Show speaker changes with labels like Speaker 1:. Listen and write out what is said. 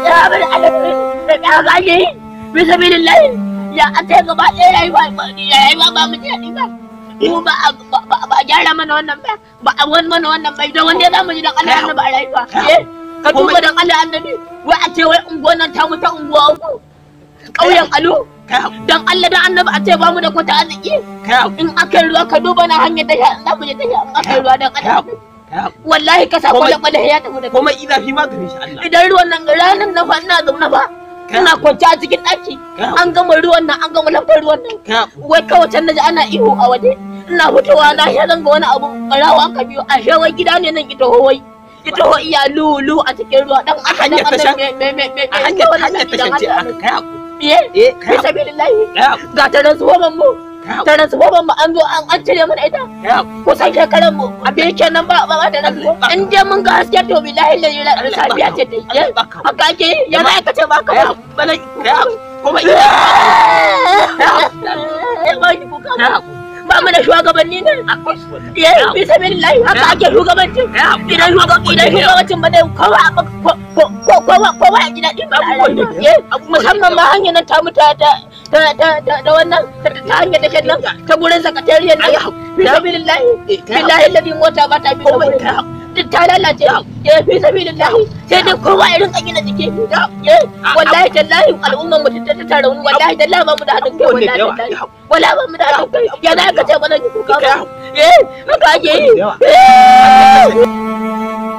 Speaker 1: ya bari a gaje bisa billahi ya an ta gaba ɗaya rayuwa rayuwa ba mu ji daɗi ba mu ba ba gyara mana wannan ba ba a wani mana wannan ba idan wanda ya zamu ji dan Allah annabi a rayuwa eh ka duba dan Allah annabi wai a ce wai unguwar nan ta mutu unguwa uku ƙauyen alu dan Allah dan annabi a ce ba mu da kwata arziki in aka ruwa ka duba na hanyar da ya za mu je ta ya in aka ruwa dan Allah wallahi ka sa kwale kwale ya tafi da
Speaker 2: kuma ina fi magani shi Allah
Speaker 1: idan ruwan nan ranar na fa ina zaune ba ina kwance a cikin ɗaki an gama ruwan nan an gama lafiyar ruwan nan wai kawai can naji ana ihu a waje ina fitowa na ya zanga wani abu rawa ka biyo a shawai gida ne nan ita howai ita ho iya lulu a cikin ruwa dan
Speaker 2: a hanyar tashan
Speaker 1: me me me me
Speaker 2: a hanyar hanyar tashan ce aka kai haku
Speaker 1: eh
Speaker 2: eh
Speaker 1: bi sabilillahi ga ta rantsuwa mu ta rantsuwa mu an zo an an cire mana ita kusan shekaran mu a bai kenan ba ba da rantsuwa in je mun ga haske to billahi la ilaha safiya ce ta yi haka ake yi ya za ka ce ba ka ba bala
Speaker 2: kuma
Speaker 1: ina ba mu da shugabanni ne ya yi fi sabi lillahi haka ake shugabancin idan shugabancin ba dai kowa kowa a gida ɗin ba musamman ma hanyar nan ta mutu ta da wannan ta hanyar da nan ta gurin sakatariyar nan fi sabi lillahi billahi ladin mota ba ta bi da duk ta lalace ya fi sabi lillahi sai dai kowa ya rinka gina jiki wallahi tallahi al'ummar mu ta ta rauni wallahi tallahi ba mu da haɗin kai wallahi tallahi wala ba mu da haɗin kai ya za ka ce ba zan yi kuka ba eh haka ake yi